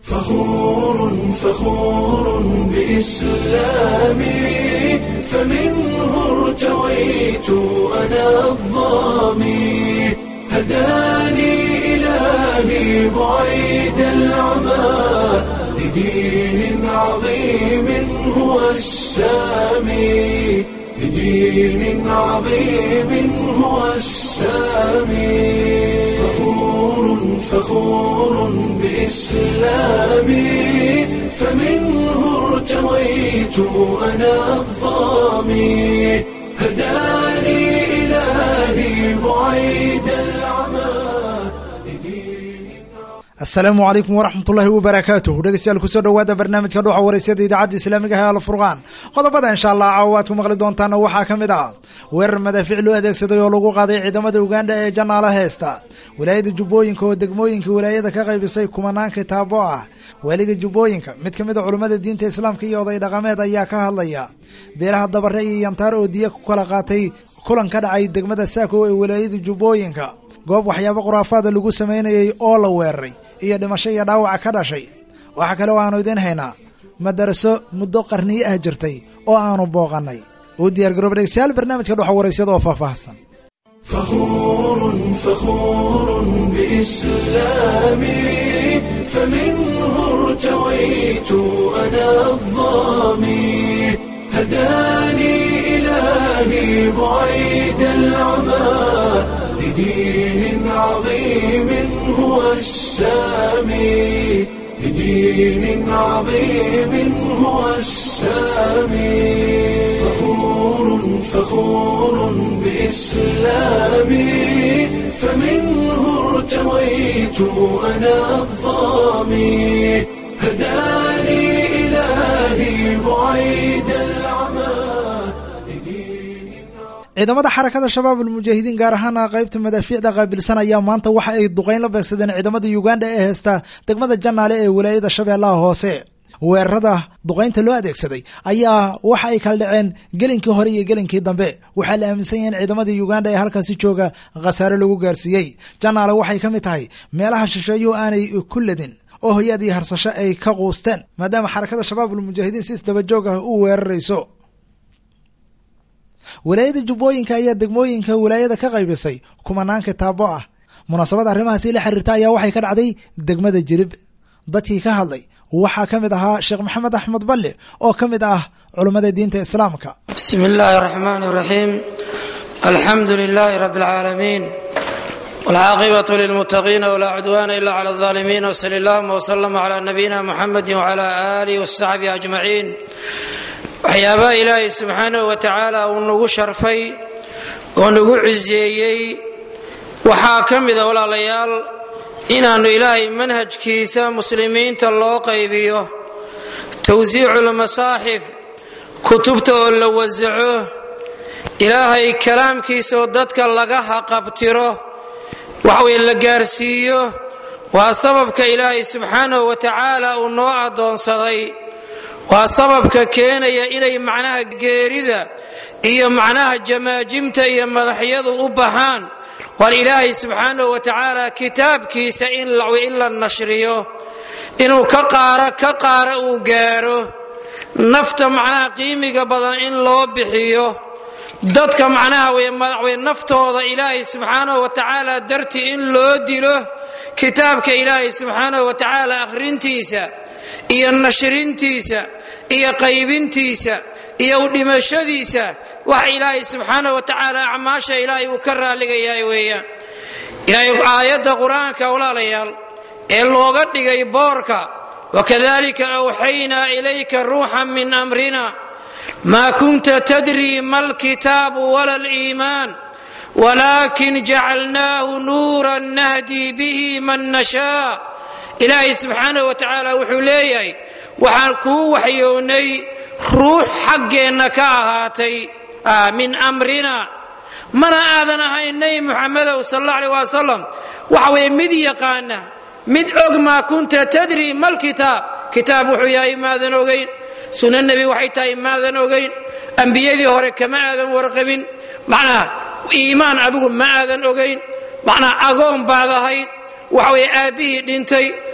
فخور فخور بإسلامي فمنه ارتويت أنا الظامي هداني إلهي بعيد العمى لدين عظيم هو السامي لدين عظيم هو السامي فخور فخور بإسلامي فمنه ارتويت أنا الظامي هداني إلهي بعيد العمى لدين asalaamu calaykum waraxmatullaahi wabarakaatuh dhegeystayaal kusoo dhowaada barnaamijka dhuuxa waraysyada idaacadda islaamiga ah alfurqaan qodobada insha allah caawa aad ku maqli doontaana waxaa ka mid ah weerar madaafiic loo adeegsaday oo lagu qaaday ciidamada ugandha ee janaala heesta wilaayada jubbooyinka oo degmooyinka wilaayada ka qaybisay kumanaan kitaabo ah waaliga jubbooyinka mid ka mid a culummada diinta islaamka iyo oday dhaqameed ayaa ka hadlaya beelaha dabare iyo yantaar oo diya ku kala qaatay kulan ka dhacay degmada saako ee wilaayada jubbooyinka goob waxyaabo khuraafaada lagu sameynayay oo la weeraray iyo dhimasho iyo dhaawaca ka dhashay waxaa kale oo aanu idiin haynaa madaraso muddo qarniyo ah jirtay oo aanu booqannay uu diyaargarooba dhegeystayaal barnaamijka dhuxa waraysada oo faahfaahsan فخور فخور بإسلامي فمنه ارتويت أنا الظامي هداني إلهي بعيد العمى لدين عظيم هو السامي لدين عظيم هو السامي فخور فخور بإسلامي فمنه ارتويت أنا الظامي هداني إلهي بعيد العمى لدين ciidamada xarakada shabaab almujaahidiin gaar ahaana qaybta madaafiicda qaabilsan ayaa maanta waxa ay duqeyn la beegsadeen ciidamada uganda ee heesta degmada janaale ee wilaayada shabeellaha hoose weerarada duqeynta loo adeegsaday ayaa waxa ay kala dhaceen gelinkii hore iyo gelinkii dambe waxaa la aaminsan yahay in ciidamada uganda ee halkaasi jooga khasaare lagu gaarsiiyey janaale waxay ka mid tahay meelaha shisheeyuhu aanay ku ladin oo hoyaad iyo harsasho ay ka quusteen maadaama xarakada shabaab almujaahidiin si isdabajoog ah u weerarayso wilaayada jubbooyinka ayaa degmooyinka wilaayada ka qaybisay kumanaan kitaabo ah munaasabada arrimahaasi la xiriirta ayaa waxay ka dhacday degmada jirib dadkii ka hadlay waxaa ka mid ahaa sheekh maxamed axmed balle oo ka mid ah culummada diinta islaamka bismi illaahi raxmaan raxiim alxamdu lilaahi rabi اlcaalamiin wاlcaaqibatu lilmutaqiina wlaa cudwaana ila clى اlظaalimiin wsali allahuma wslama cla nabiyina muxamedi wcla alih wsaxbihi ajmaciin waxyaabaha ilaahay subxaanahu wa tacaala uu nagu sharfay oo nagu ciseeyey waxaa ka mida walaalayaal inaannu ilaahay manhajkiisa muslimiinta loo qaybiyo towsiicu lmasaaxif kutubta oo la wasaco ilaahay kalaamkiisa oo dadka laga haqabtiro waxweye la gaarsiiyo waa sababka ilaahay subxaanahu wa tacaala uu noo addoonsaday waa sababka keenaya inay macnaha geerida iyo macnaha jamaajimta iyo madaxyadu u baxaan waar ilaahay subxaanahu wa tacaala kitaabkiisa in la nashriyo inuu ka qaara ka qaara uu gaaro nafta macnaha qiimiga badan in loo bixiyo dadka macnaha wmadaxwey naftooda ilaahay subxaanahu wa tacaala dartii in loo dilo kitaabka ilaahay subxaanahu wa tacaala akhrintiisa iyo nashrintiisa iyo qaybintiisa iyo udhimashadiisa wax ilaahay subxaanahu wa tacaala acmaasha ilaahay uu ka raalligayahay weeyaan ilaahay aayadda qur-aanka walaalayaal ee looga dhigay boorka wakadalika awxaynaa ilayka ruuxan min amrina maa kunta tadrii ma alkitaabu wala aliimaan walakin jacalnaahu nuuran nahdii bihi man nashaa ilaahay subxaanahu wa tacaala wuxuu leeyahay waxaan kuu waxyoonnay ruux xaggeenna ka ahaatay min amrina mana aadan ahayn nebi muxamedow sal alla aleh wasalam waxa weeye mid yaqaana mid og maa kunta tadri malkitaab kitaab wuxuu yahay maadan ogayn sunno nebi waxay tahay maadan ogayn ambiyadii hore kama aadan warqabin macnaha iimaan adigu ma aadan ogayn macnaha agoon baad ahayd waxa weye aabbihii dhintay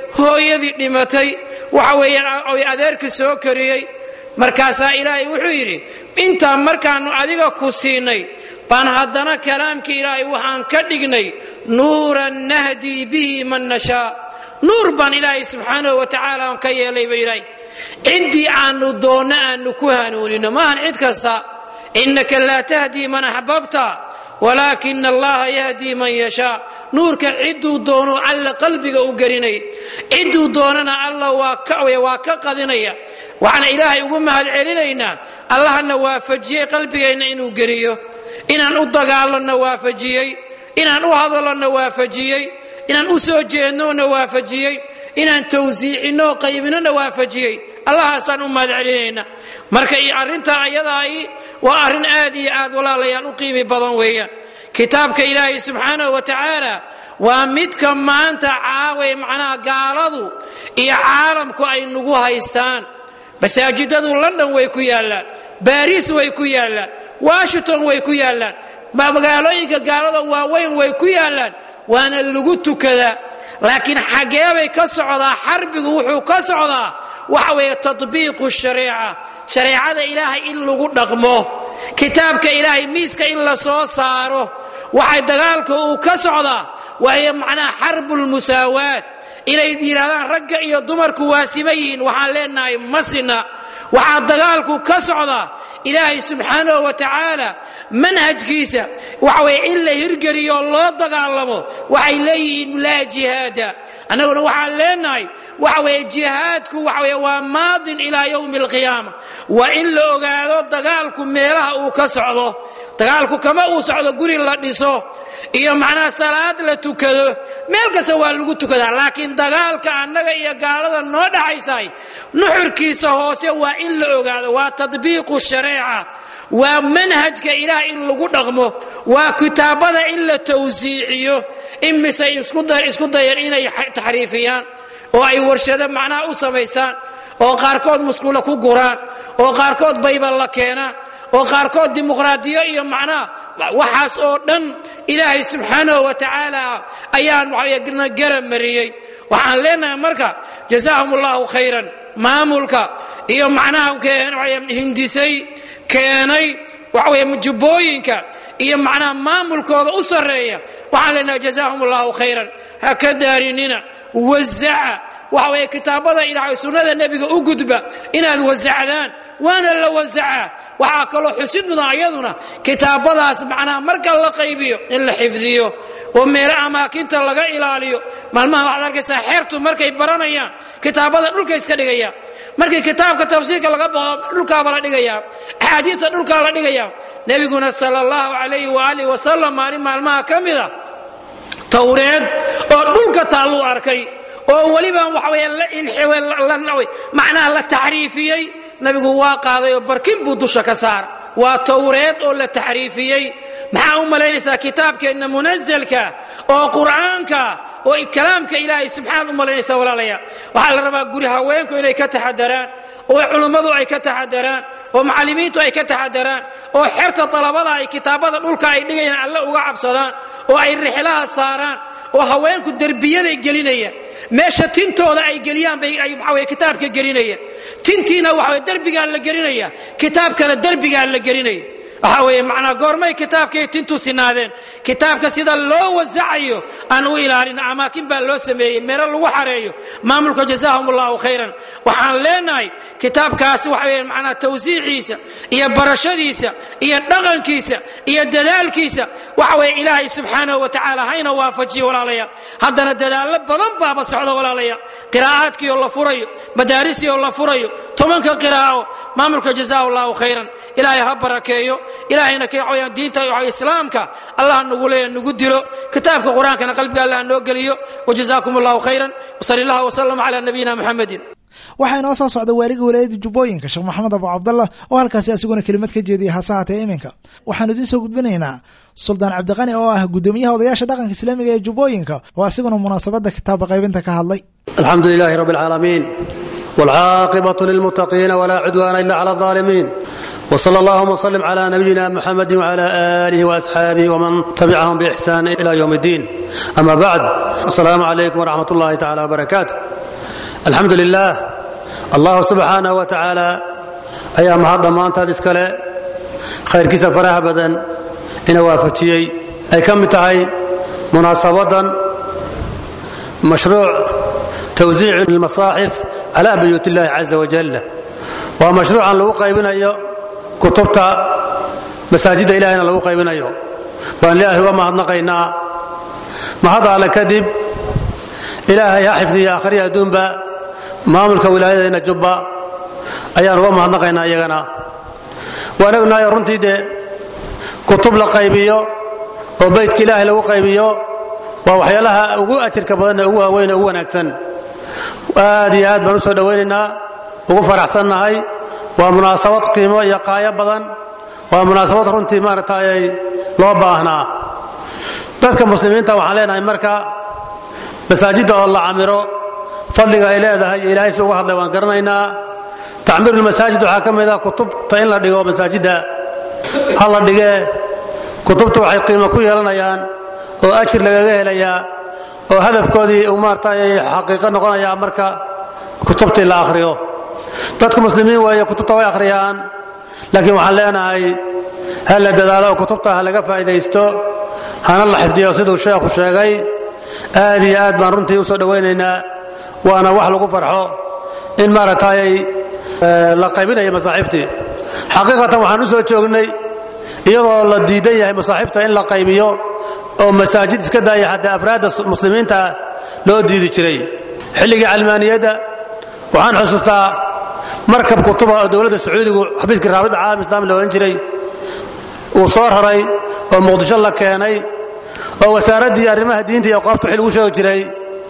hooyadii dhimatay waxa weeyaan oy adeerka soo kariyey markaasaa ilaahay wuxuu yidhi intaa markaannu adiga ku siinay baan haddana kalaamkii ilaahay waxaan ka dhignay nuuran nahdii bihi man nashaa nuur baan ilaahay subxaanahu wa tacaala aan ka yeelay ba ilaahay ciddii aannu doonno aannu ku hanuunino maahan cid kasta innaka laa tahdii man axbabta walaakina allaha yahdii man yashaa nuurka cidduu doono alla qalbiga u gelinay cidduu doonana alla waa ka qadinaya waxaan ilaahay ugu mahad celinaynaa allahna waafajiyey qalbigeenna inuu geliyo inaan u dagaalanno waafajiyey inaan u hadalonna waafajiyey inaan u soo jeednona waafajiyey inaan tawsiicinno qaybinona waafajiyey allahaasaan u mahad celinayna marka arrintaa ayadaai waa arrin aad iyo aad walaalayaal u qiimi badan weeyaan kitaabka ilaahay subxaanahu wa tacaala waa midka maanta caaway macnaha gaaladu iyo caalamku ay nagu haystaan masaajidadu london way ku yaallaan baariis way ku yaallaan washington way ku yaallaan magaalooyinka gaalada waaweyn way ku yaallaan waana lagu tukadaa laakiin xageebay ka socdaa xarbigu wuxuu ka socdaa waxa weeye tatbiiqu shariica shareecada ilaahay in lagu dhaqmo kitaabka ilaahay miiska in la soo saaro waxay dagaalka uu ka socdaa waayo macnaha xarbulmusaawaat inay yidhahdaan ragga iyo dumarku waa sima yihiin waxaan leenahay ma sina waxaa dagaalku ka socdaa ilaahay subxaanahu wa tacaala manhajkiisa waxa weye in la hirgeliyo loo dagaalamo waxay leeyihiin laa jihaada annaguna waxaan leenahay waxa weye jihaadku waxa weye waa maadin ilaa yowmi alqiyaama waa in la ogaado dagaalku meelaha uu ka socdo dagaalku kama uu socdo guri la dhiso iyo macnaha salaad la tukado meel kasta waa lagu tukadaa laakiin dagaalka annaga iyo gaalada noo dhaxaysahay nuxurkiisa hoose waa in la ogaado waa tadbiiqu shareeca waa manhajka ilaah in lagu dhaqmo waa kitaabada in la tawsiiciyo imise isku dayan inay taxriifiyaan oo ay warshado macnaha u samaystaan oo qaarkood musqulo ku guraan oo qaarkood baybal la keenaan oo qaarkood dimuqraadiyo iyo macnaha waxaas oo dhan ilaahay subxaanahu wa tacaala ayaan waxna garab mariyey waxaan leenahay marka jazaahum allahu khayran maamulka iyo macnaha hindisay keenay waxaweye jubbooyinka iyo macnaha maamulkooda u sarreeya waxaan leenahay jazaahum allahu khayran ha ka daarinina wazaca waxa weye kitaabada ilaahay sunnada nebiga u gudba inaad wasacdaan waana la wasacaa waxaa kaloo xusid mudan ayaduna kitaabadaas macnaha marka la qaybiyo in la xifdiyo oo meelo amaakinta laga ilaaliyo maalmaha waxaad arkaysaa xeertu markay baranayaan kitaabada dhulka iska dhigayaan markii kitaabka tafsiirka laga bao dhulkaaba la dhigayaa axaadiista dhulkaa la dhigayaa nebiguna sala allahu calayhi waaalih wasalam maalin maalmaha ka mida towreed oo dhulka taalluu arkay oo weliba waxaweye macnaha la taxriifiyey nabigu waa qaaday oo barkin buu dusha ka saara waa towreed oo la taxriifiyey maxaa u malaynaysaa kitaabkeenna munazalka oo qur'aanka oo kalaamka ilaahay subxaanaad u malaynaysaa walaalayaa waxaa la rabaa guri haweenku inay ka taxadaraan oo culummadu ay ka taxadaraan oo macallimiintu ay ka taxadaraan oo xerta dalabada ay kitaabada dhulka ay dhigayaan alle uga cabsadaan oo ay rixlaha saaraan oo haweenku derbiyaday gelinayaan meesha tintooda ay geliyaan bay waxaweye kitaabka gelinaya tintiina waxaweye derbigaa la gelinaya kitaabkana derbigaa la gelinaya waxaa weeye macnaa goormay kitaabkay tintu sinaadeen kitaabka sida loo wasacayo aan u ilaalin amaakin baa loo sameeyey meelo lagu xareeyo maamulka jazaahum allahu khayran waxaan leenahay kitaabkaasi waxa weye macnaa tawsiiciisa iyo barashadiisa iyo dhaqankiisa iyo dadaalkiisa waxa weye ilaahay subxaanahu wa tacaala hayna waafajiyo walaalayaa haddana dadaallo badan baaba socda walaalayaa qiraa'aadkii oo la furayo madaarisii oo la furayo tobanka qiraa'o maamulka jazaahu allahu khayran ilaahay ha barakeeyo ilaahayna kwayaan diinta islaamka allah nagu leeya nagu dilo kitaabka qur-aankana qalbiga allah noo geliyo wajazaakum allahu khayran wsali allah wsalam calaa nabiyina muxamedin waxaa inoo soo socda waaliga walaayada jubbooyinka sheekh maxamed abu cabdallah oo halkaasi asiguna kelimad ka jeediyay hase haatee iminka waxaanu idiin soo gudbinaynaa suldaan cabdiqani oo ah guddoomiyaha odayaasha dhaqanka islaamiga ee jubbooyinka oo asiguna munaasabadda kitaaba qaybinta ka hadlay alxamdu lilahi rab اlcaalamiin wاlcaaqibaة lilmutaqiina wla cudwana ila clى الظaalimiin wslى اllahuma wslm clى nabiyina mxamedi wclى alih وasxaabih wman tabicahum bإxsan ilى ywm اddin ama bacd asalaamu calaykum wraxmat اllahi tacala wbarakaatu alxamdu lilaah allahu subxaanaه wa tacaala ayaa mahad dhammaantaad iskale khayrkiisa faraha badan ina waafajiyey ay ka mid tahay munaasabadan mashruuc tawsiic اlmasaaxif calى buyuut اllahi caza wajal waa mashruucan lagu qaybinayo kutubta masaajidda ilahayna lagu qaybinayo baan ilaahay uga mahadnaqaynaa mahad alle kadib ilaahay ha xifdiya akhriya adduunba maamulka wilaayadeenna jubba ayaan uga mahadnaqaynaa iyagana waan ognahay runtii dee kutub la qaybiyo oo baydka ilaahay lagu qaybiyo waa waxyaalaha ugu ajirka badanee ugu waaweyn ugu wanaagsan aad iyo aad baan u soo dhowaynaynaa ugu faraxsannahay waa munaasabad qiimo iyo qaayo badan waa munaasabad runtii maaragtay loo baahnaa dadka muslimiinta waxaan leenahay marka masaajidda oo la camiro fadliga ay leedahay iyo ilaahay si uga hadlay waan garanaynaa tacmiirulmasaajid waxaa ka mid ah kutubta in la dhigo masaajidda ha la dhigee kutubta waxay qiimo ku yeelanayaan oo ajir lagaga helayaa oo hadafkoodii uu maaragtay xaqiiqo noqonayaa marka kutubtii la akhriyo dadku muslimiin weeye kutubta way akhriyaan laakiin waxaan leenahay ha la dadaalo oo kutubta ha laga faa'idaysto hana la xifdiyo siduu sheekhu sheegay aad iyo aad baan runtii u soo dhowaynaynaa waana wax lagu farxo in maaragtay la qaybinayo masaaxiiftii xaqiiqatan waxaan u soo joognay iyadoo la diidan yahay masaaxiifta in la qaybiyo oo masaajid iska daaya xataa afraadda muslimiinta loo diidi jiray xilligii calmaaniyadda waxaan xusuustaa markab kutuba oo dowladda sacuudigu xabiiskii raabida caalam islaami la odhan jiray uu soo raray oo muqdisho la keenay oo wasaaraddii arrimaha diinta iyo qoobta wixii lagu sheegi jiray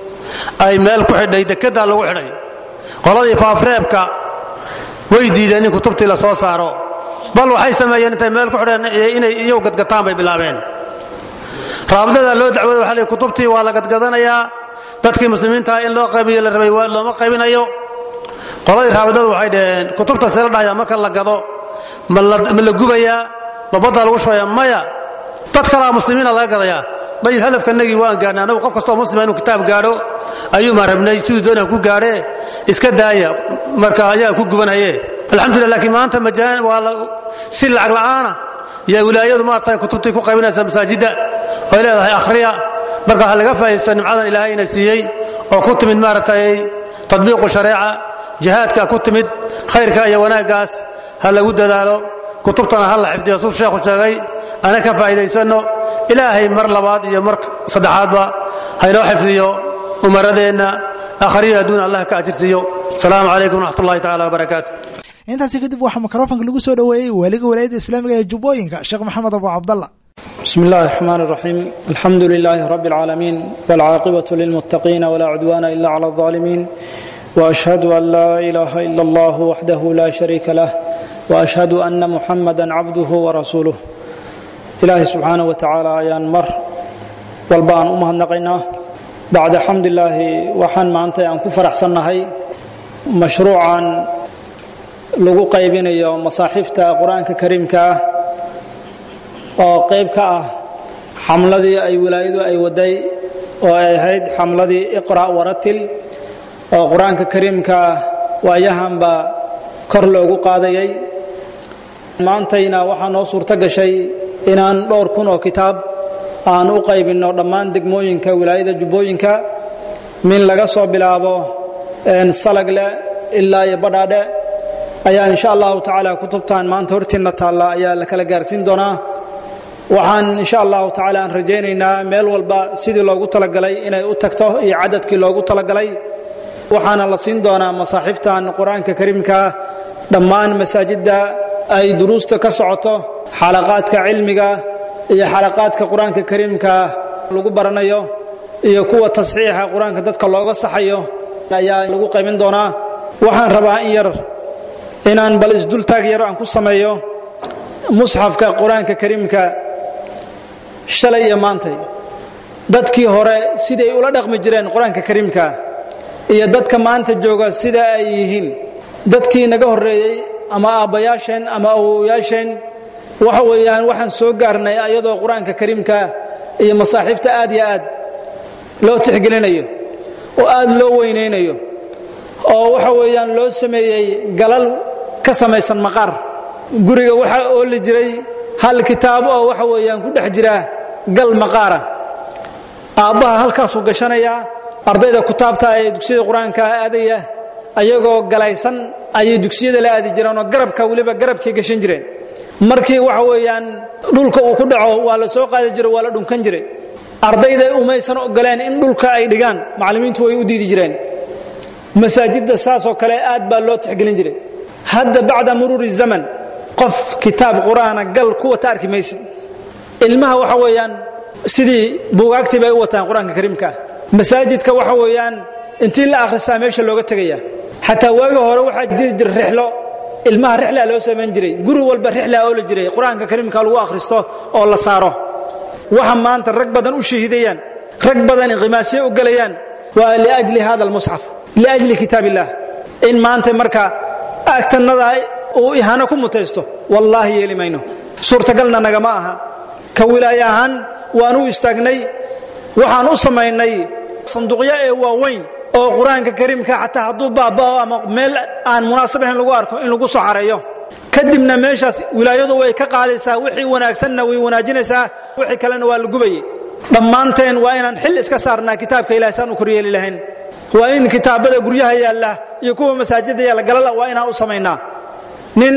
ay meel ku xidhay dekeddaa lagu xidhay qoladii faafreebka way diideen in kutubtii la soo saaro bal waxay sameeyeen intay meel ku xidheen inay iyagu gadgataan bay bilaabeen raabidada loo dacwooday waxa la kutubtii waa la gadgadanayaa dadkii muslimiintaha in loo qaybiyo la rabay looma qaybinayo qoladii raabidadu waxay dhaheen kutubta see la dhahaya marka la gado ma la gubayaa ma badda lagu shubaya maya dad kalaa muslimiina laga gadayaa dayib hadafkanagii waan gaadhnay annagu qof kastoo muslima inuu kitaab gaadho ayuumaan rabnay siduu doonaa ku gaadhee iska daaya marka ayaa ku gubanhaye alxamdulillah laakiin maanta majaan waa si lacag la'aana yaa wilaayadu maaragtay kutubtii ku qaybinaysa masaajidda oy leedahay akhriya marka waxaa laga faa'idaysta nimcadan ilaahay ina siiyey oo ku timid maaragtay tadbiiqu shareeca jihaadka ku timid khayrka iyo wanaaggaas ha lagu dadaalo kutubtana ha la xifdiyo suu sheekhu sheegay ana ka faa'iidaysanno ilaahay mar labaad iyo mar saddexaadba haynoo xifdiyo umaradeenna akhriyo adduun allah ka ajirsiiyo asalaamu calaykum wraxmat ullahi tacala wabarakaatu intaasi kadib waxaa mikrofonka lagu soo dhoweeyey waaliga walaayadda islaamiga ee jubbooyinka sheekh maxamed abu cabdalla بسم الله الرحمن الرحيم الحمد لله رب العالمين والعاقبة للمتقين ولا عدوان إلا على الظالمين وأشهد أن لا إله إلا الله وحده لا شريك له وأشهد أن محمدا عبده ورسوله إلهي سبحانه وتعالى أيان مر والبان أمها النقينا بعد حمد الله وحن ما أنت أن كفر أحسن هي مشروعا لغو قيبين يوم مصاحفة قرآن كريم كاه oo qayb ka ah xamladii ay wilaayadu ay waday oo ay ahayd xamladii iqra' waratil oo qur-aanka kariimka waayahanba kor loogu qaadayay maantayna waxaa noo suurto gashay inaan dhowr kun oo kitaab aan u qaybinno dhammaan degmooyinka wilaayada jubbooyinka min laga soo bilaabo salagle ilaa iyo badhaadhe ayaa insha allahu tacaala kutubtan maanta hortiinna taalla ayaa la kala gaarsiin doonaa waxaan insha allahu tacaala aan rajaynaynaa meel walba sidii loogu talagalay inay u tagto iyo cadadkii loogu talagalay waxaana la siin doonaa masaaxiiftan qur-aanka kariimkaa dhammaan masaajidda ay duruusta ka socoto xalaqaadka cilmiga iyo xalaqaadka qur-aanka kariimka lagu baranayo iyo kuwa tasxiixa qur-aanka dadka looga saxayo ayaa lagu qaybin doonaa waxaan rabaa in yar inaan bal isdultaag yar aan ku sameeyo musxafka qur-aanka kariimka shalay iyo maantay dadkii hore siday ula dhaqmi jireen qur-aanka kariimka iyo dadka maanta jooga sida ay yihiin dadkii naga horreeyey ama aabbayaasheen ama awowayaasheen waxa weeyaan waxaan soo gaarnay ayadoo qur-aanka kariimka iyo masaaxiifta aad iyo aad loo tixgelinayo oo aad loo weynaynayo oo waxa weeyaan loo sameeyey galal ka samaysan maqaar guriga waxaa ooli jiray hal kitaab oo waxa weeyaan ku dhex jira gal maqaara aabbaha halkaasuu gashanayaa ardayda kutaabta ee dugsiyada qur-aanka aadaya ayagoo galaysan ayay dugsiyada la aadi jireen oo garabka weliba garabkay gashan jireen markii waxa weeyaan dhulka uu ku dhaco waa la soo qaadi jiro waa la dhunkan jiray ardayda umaysan ogoleen in dhulka ay dhigaan macallimiintu way u diidi jireen masaajidda saasoo kale aad baa loo tixgelin jiray hadda bacda muruuri zaman qof kitaab qur-aana gal ku wata arki maysid ilmaha waxa weeyaan sidii buugaagtii bay u wataan qur-aanka kariimkaa masaajidka waxa weeyaan intii la akhristaa meesha looga tegaya xataa waagi hore waxaa jiri jira rixlo ilmaha rixlaa loo samayn jiray guri walba rixlaa oola jiray qur-aanka kariimka lagu akhristo oo la saaro waxa maanta rag badan u shahiidayaan rag badan inqimaasyo u gelayaan waa liajli hada almusxaf liajli kitaab illah in maanta marka agtanada uu ihaano ku mutaysto wallaahi yeeli mayno suurtagalna nagama aha ka wilaaye ahaan waan u istaagnay waxaan u samaynay sanduuqyo ee waaweyn oo qur-aanka kariimka xataa hadduu baaba'o ama meel aan munaasab ahayn lagu arko in lagu soo xareeyo kadibna meeshaas wilaayadu way ka qaadaysaa wixii wanaagsanna way wanaajinaysaa wixii kalena waa la gubayey dhammaanteen waa inaan xil iska saarnaa kitaabka ilahay saan u koryeeli lahayn waa in kitaabada guryaha yaalla iyo kuwa masaajidda yaalla galala waa inaan u samaynaa nin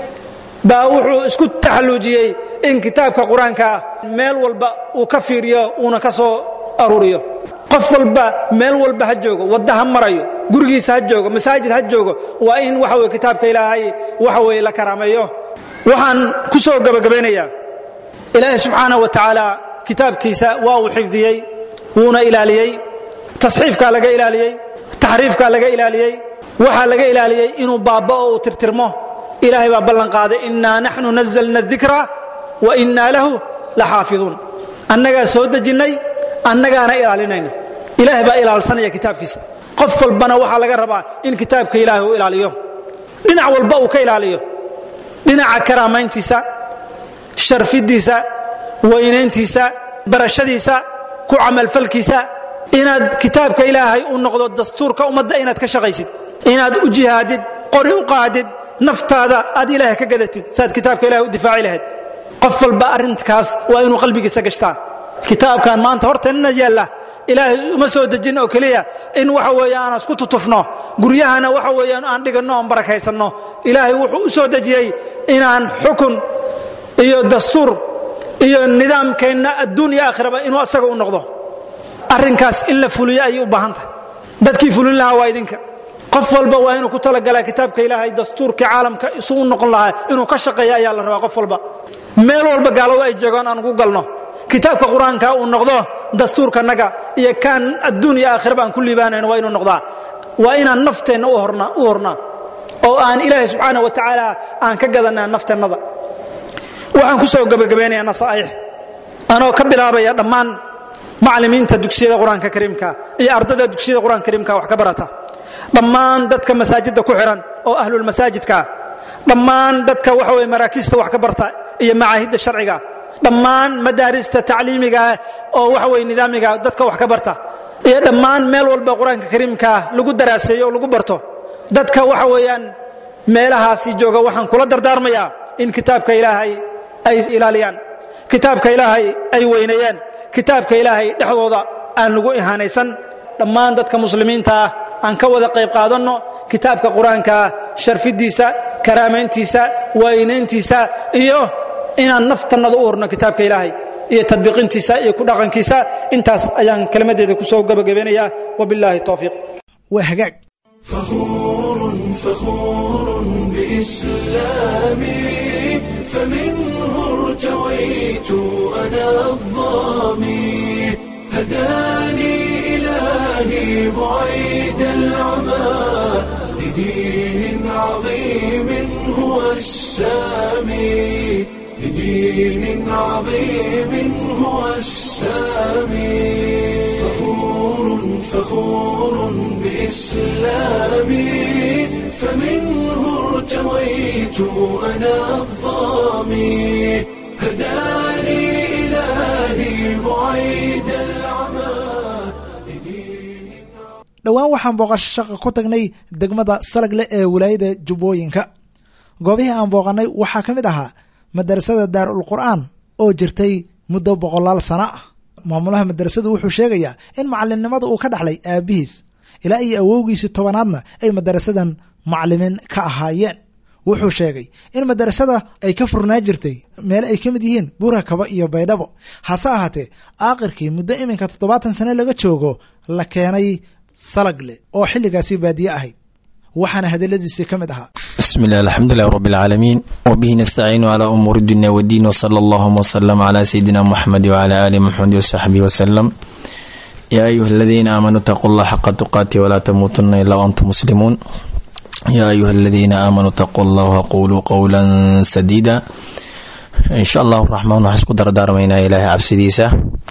baa wuxuu isku taxalluujiyey in kitaabka qur-aankaa meel walba uu ka fiiriyo uuna ka soo aruuriyo qof walba meel walba ha joogo wadda ha marayo gurigiisa ha joogo masaajid ha joogo waa in waxa weye kitaabka ilaahay waxa weye la karaameeyo waxaan ku soo gabagabaynayaa ilaahay subxaana wa tacaala kitaabkiisa waa uu xifdiyey wuuna ilaaliyey tasxiifkaa laga ilaaliyey taxriifkaa laga ilaaliyey waxaa laga ilaaliyey inuu baaba'o uu tirtirmo ilaahay baa ballan qaaday innaa naxnu nazalna dikra wa innaa lahu la xaafiduun annagaa soo dejinnay annagaana ilaalinayna ilaahay baa ilaalsanaya kitaabkiisa qof walbana waxaa laga rabaa in kitaabka ilaahay uu ilaaliyo dhinac walba uu ka ilaaliyo dhinaca karaamayntiisa sharfidiisa weynayntiisa barashadiisa ku camalfalkiisa inaad kitaabka ilaahay u noqdo dastuurka ummadda inaad ka shaqaysid inaad u jihaadid qori u qaadid naftaada aad ilaahay ka gadatid saad kitaabka ilahay u difaaci lahayd qof walba arrinkaas waa inuu qalbigiisa gashtaa kitaabkan maanta horteenna yaalla ilaahay uma soo dejin oo keliya in waxa weeye aan isku tutufno guryahana waxa weeyaan aan dhiganno oon barakaysanno ilaahay wuxuu u soo dejiyey inaan xukun iyo dastuur iyo nidaamkeenna adduun iyo aakhiraba inuu asaga u noqdo arrinkaas in la fuliyo ayay u baahan tahay dadkii fulin lahaa waa idinka qof walba waa inuu ku talagalaa kitaabka ilaahay dastuurkii caalamka isu u noqon lahaa inuu ka shaqeeya ayaa la rabaa qof walba meel walba gaaladu ay joogaan aan ugu galno kitaabka qur-aanka uu noqdo dastuurkanaga iyo kaan adduun iyo aakhiraba aan ku liibaanayno waa inuu noqdaa waa inaan nafteenna u hornaa oo aan ilaahay subxaana wa tacaala aan ka gadanaa nafteennada waxaan ku soo gabagabaynayaa nasaa'ix anoo ka bilaabaya dhammaan macallimiinta dugsiyada qur-aanka kariimka iyo ardada dugsiyada qur-aanka kariimka wax ka barata dhammaan dadka masaajidda ku xihan oo ahlulmasaajidka dhammaan dadka waxa weye maraakiista wax ka barta iyo macaahidda sharciga dhammaan madaarista tacliimiga oo waxa weye nidaamiga dadka wax ka barta iyo dhammaan meel walba qur-aanka kariimka lagu daraaseeyo oo lagu barto dadka waxa weeyaan meelahaasi jooga waxaan kula dardaarmayaa in kitaabka ilaahay ay ilaaliyaan kitaabka ilaahay ay weyneeyaan kitaabka ilaahay dhexdooda aan lagu ihaanaysan dhammaan dadka muslimiinta ah aan ka wada qayb qaadanno kitaabka qur-aankaa sharfidiisa karaamayntiisa waynayntiisa iyo inaan naftannada u horno kitaabka ilaahay iyo tadbiiqintiisa iyo ku dhaqankiisa intaas ayaan kelmaddeeda ku soo gabagabeynayaa wabilaahi towfiiq waa hagaag فخور فخور بإسلامي فمنه ارتويت أنا الظامي هداني إلهي بعيد العمى لدين عظيم هو السامي لدين عظيم هو السامي فخور فخور بإسلامي فمنه ارتويت أنا الظامي هداني إلهي بعيد العمى لدين dhowaan waxaan booqasho shaqa ku tagnay degmada salagle ee wilaayada jubbooyinka goobihii aan booqanay waxaa ka mid ahaa madarasada daarul qur'aan oo jirtay muddo boqolaal sano ah maamulaha madarasadu wuxuu sheegayaa in macalimnimada uu ka dhaxlay aabihiis ilaa iyo awowgiisii tobanaadna ay madarasadan macalimiin ka ahaayeen wuxuu sheegay in madarasada ay ka furnaa jirtay meele ay ka mid yihiin buura kaba iyo baydhabo hase ahaatee aakhirkii muddo iminka toddobaatan sane laga joogo la keenay salagle oo xilligaasi baadiye ahayd waxaana hadaladiisii ka mid ahaa bismi illah alxamdulilah rab اlcaalamiin wbihi nastaciinu cla umuuri dunya wdiin wsala allahuma wslm cla sayidina muxamedi wcla ali muxamedi wsaxbihi wslem yaa ayuha aladiina aamanuu itaquu llah xaqa tuqaati walaa tamuutuna ila antum muslimuun yaa ayuha aladiina aamanuu itaquu llah waquluu qowla sadiida insha allahu raxmaan waxaan isku dardaarmaynaa ilaahay cabsidiisa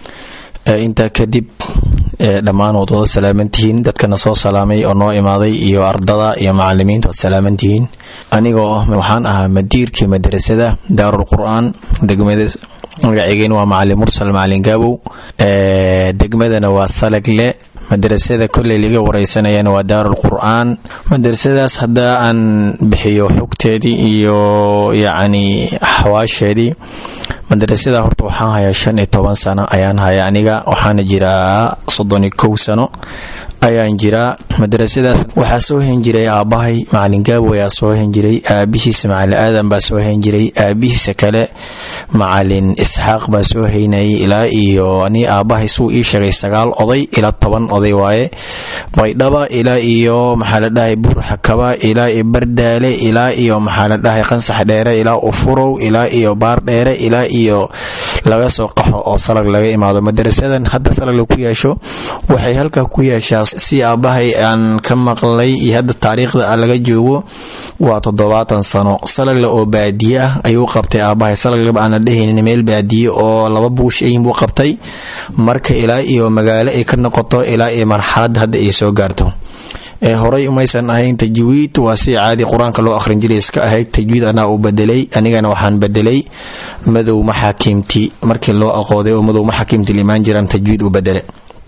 intaa kadib dhammaan waad wada salaamantihiin dadkana soo salaamay oo noo imaaday iyo ardada iyo macalimiinta waad salaamantihiin anigoo waxaan ahaa madiirkii madrasada daarul qur-aan degmada magaceygeen waa macalin mursal macalin gaabow degmadana waa salagle madrasada kolley laga wareysanayana waa daarul qur-aan madrasadaas haddaa aan bixiyo xogteedii iyo yacni xawaasheedii madrasada horta waxaan hayaa shan iyo toban sano ayaan haya aniga waxaana jiraa soddon iyo kow sano ayaan jiraa madrasadaas waxaa soo hen jiray aabbahay macalin gaabo ayaa soo hen jiray aabihiisa macalin aadan baa soo hen jiray aabihiisa kale macalin isxaaq baa soo heynayay ilaa iyo ni aabbahay suu ii sheegay sagaal oday ilaa toban oday waaye baydhaba ilaa iyo maxaa la dhahay buurxakaba ilaa iyo bardaale ilaa iyo maxaa la dhahay qansax dheere ilaa ufurow ilaa iyo baar dheere ilaa iyo laga soo qaxo oo salag laga imaado madrasadan hadda salag la ku yeesho waxay halkaa ku yeeshaa si aabbahay aan ka maqlay iyo hadda taariikhda laga joogo waa toddobaatan sano salagle oo baadiye ah ayuu qabtay aabbahay salagleba aan la dhehaynin meel baadiye oo laba buush ayin buu qabtay marka ilaa iyo magaalo ay ka noqoto ilaa iyo marxalad hadda ay soo gaarto ee horey umaysan ahayn tajwiid waa si caadi qur-aanka loo akhrin jiray iska ahayd tajwiid anaa uu bedelay anigana waxaan bedelay madow maxaakiimti markii loo aqooday oo madow maxaakiimti limaan jiraan tajwiid u bedele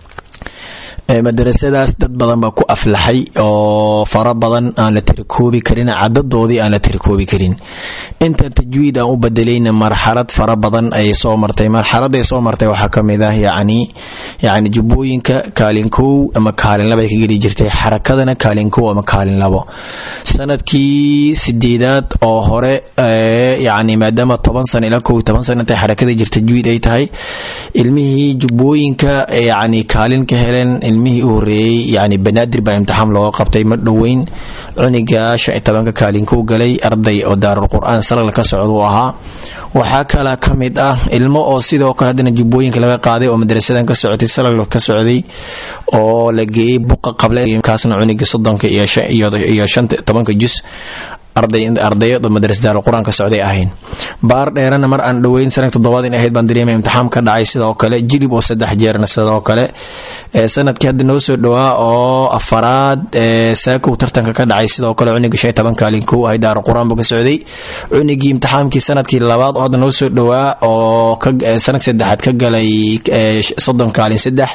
madarasadaas dad badan baa ku aflaxay oo fara badan aan la tirikoobi karin cadadoodii aan la tirikoobi karin inta tajwiid aan u bedelayna marxalad fara badan ay soo martay marxaladay soo martay waxaa kamid ah yacni yacni jubbooyinka kaalin kow ama kaalin laba ay ka geli jirtay xarakadana kaalin kow ama kaalin labo sanadkii sideedaad oo hore yacni maadaama toban sano ilaa kow toban sano intay xarakada jirta tajwiid ay tahay ilmihii jubbooyinka yacni kaalin ka heleen ilmihii u horeeyey yani banaadir baa imtixaan looga qabtay ma dhoweyn cuniga shan iyo tobanka kaalinkuu galay arday oo daarul qur-aan salagla ka socduu ahaa waxaa kala ka mid ah ilmo oo sidoo kale haddana jubbooyinka laga qaaday oo madrasadan ka socotay salagla ka socday oo la geeyey buqa qable kaasna cuniga soddonka iyo shanta tobanka jus ardayad oo madrasa daarul qur-aan ka socday ahayn baar dheerana mar aan dhoweyn sanadka toddobaad in ahayd baan dareemay imtixaan ka dhacay sidoo kale jilib oo saddex jeerna sidoo kale sanadkii hadda noo soo dhowaa oo afaraad saakow tartanka ka dhacay sidoo kale cunigii shan toban kaalin kow ahay daarul qur-aan buu ka socday cunigii imtixaankii sanadkii labaad oo hadda noo soo dhowaa oo sanadka saddexaad ka galay soddon kaalin saddex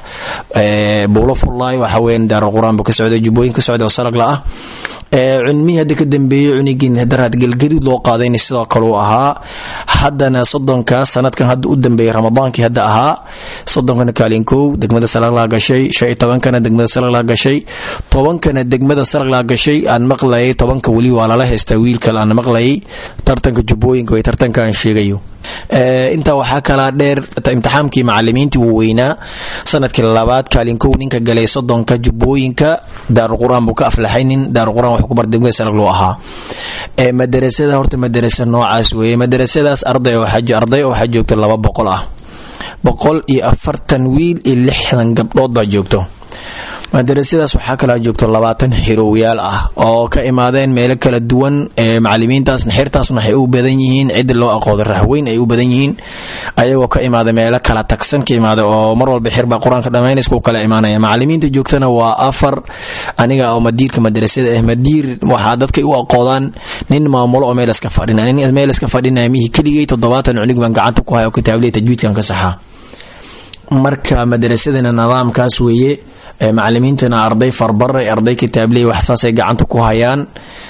buulo fullaay waxa weyan daarul qur-aan buu ka socday jubbooyin ka socday oo salagla ah cunmihii hadda ka dambeeyey cunigii daraad galgaduud loo qaadayna sidoo kale uu ahaa haddana soddonka sanadkan hadda u dambeeyey ramadaankii hadda ahaa soddonkana kaalin kow degmada salaglaa gashay shan iyo tobankana degmada salaglaa gashay tobankana degmada salaglaa gashay aan maqlayay tobanka weli waa lala haystaa wiil kale aan maqlayay tartanka jubbooyinka way tartanka aan sheegayo intaa waxaa kalaa dheer imtixaamkii macalimiintii wuu weynaa sanadkii labaad kaalin kow ninka galay soddonka jubbooyinka daarul qur-aan buu ka aflaxay nin daarul qur-aan wax ku bar degmada salag loo ahaa madarasada horta madarasa noocaas weeye madarasadaas arday arday oo waxaa joogto laba boqol ah boqol iyo afartan wiil iyo lixdan gabdhood baa joogto madarasadaas waxaa kalaa joogto labaatan xirowyaal ah oo ka imaadeen meelo kala duwan macalimiintaasna xirtaasna waxay u badan yihiin cidda loo aqooda raxweyn ay u badan yihiin ayagoo ka imaada meelo kala tagsan ka imaada oo mar walba xirbaa qur-aanka dhammaynaysku kala imaanaya macalimiinta joogtana waa afar aniga oo madiirka madarasada ah madiir waxaa dadkay u aqoodaan nin maamulo oo meel iska fadhina nin meel iska fadhinaya mihii keligay toddobaatan cunig baan gacanta ku haya oo kitaabley tajwiidkan ka saxaa marka madrasadana nidaamkaas weeye macalimiintana arday farbaray arday kitaabley waxsaasay gacanta ku hayaan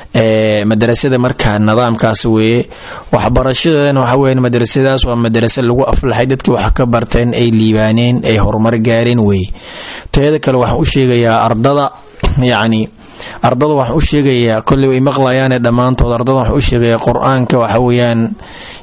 madrasada marka nidaamkaas weeye waxbarashadana waxa weya madrasadaas waa madrasa lagu aflaxay dadkii wax ka barteen ay liibaaneen ay horumar gaareen weeye teeda kale waxaan u sheegayaa ardada yacni ardada waxaan u sheegayaa kolley way maqlayaane dhammaantood ardada waxaan u sheegayaa qur-aanka waxa weeyaan